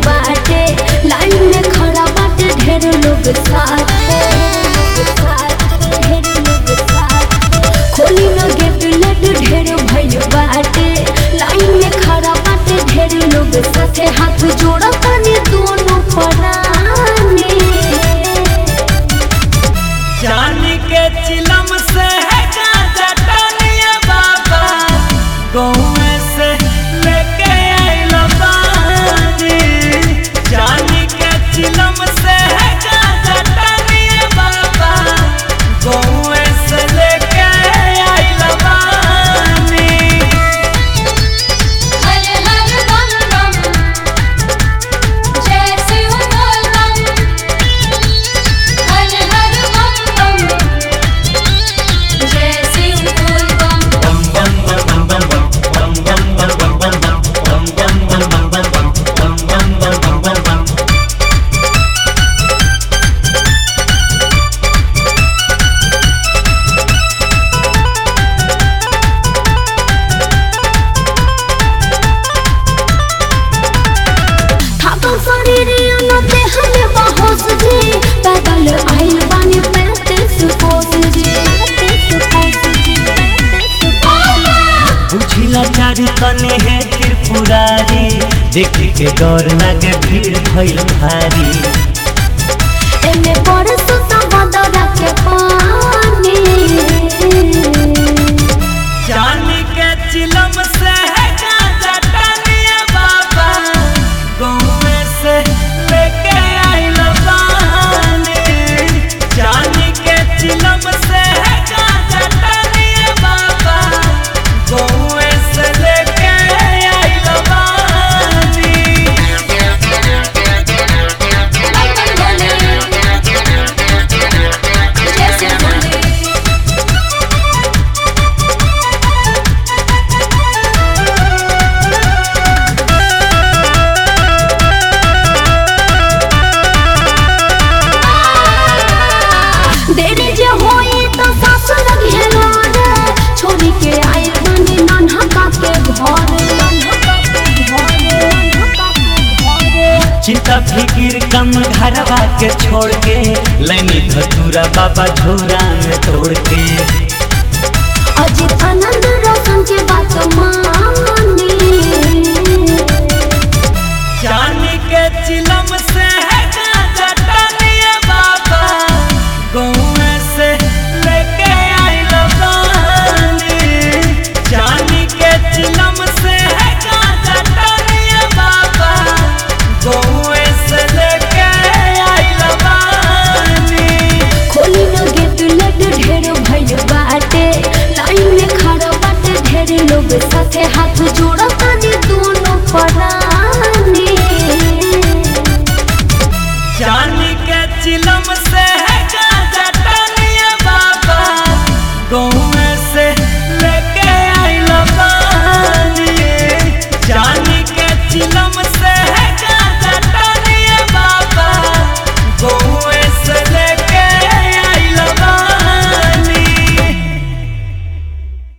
बाटे लाइन में खड़ा बाटे ढेर लोग साथे ढेर लोग साथे खोली न गेट लेट ढेर भइल बाटे लाइन में खड़ा बाटे ढेर लोग साथे हाथ जोड़ा तनी दोनों पराने जानी के चिलम से है गांजा टनिया बाबा गौए से लेके आइल बानी जानी के चिलम से है गांजा टनिया बाबा गौए से लेके आइल बानी हर हर बम बम जय शिव बोल बम हर हर बम बम जय शिव बोल बम थाकल शरीर अनते हमें बहोस जी पैदल आइल बानी पैंतीस कोस जी पैंतीस कोस जी पैंतीस कोस जी बुझिला चारी तने है त्रिपुरारी देख के डर लागे भीड़ भइल भारी एमे परसुता बदरा के पानी जानी के चिलम से है गांजा टनिया बाबा गौए से लेके आइल बानी जानी के चिलम से है गांजा टनिया बाबा गौए से लेके आइल बानी बम बोले जय शिव बोले देरी जे होई त सास लगी है लोरे छोरी के आइल बानी नन्हा का के घर नन्हा का के घर नन्हा का के घर चिंता फिकिर कम घरवा के छोड़ के लैनी धतूरा बाबा झोरा में तोड़ के अजित आनंद रोशन के बात मानी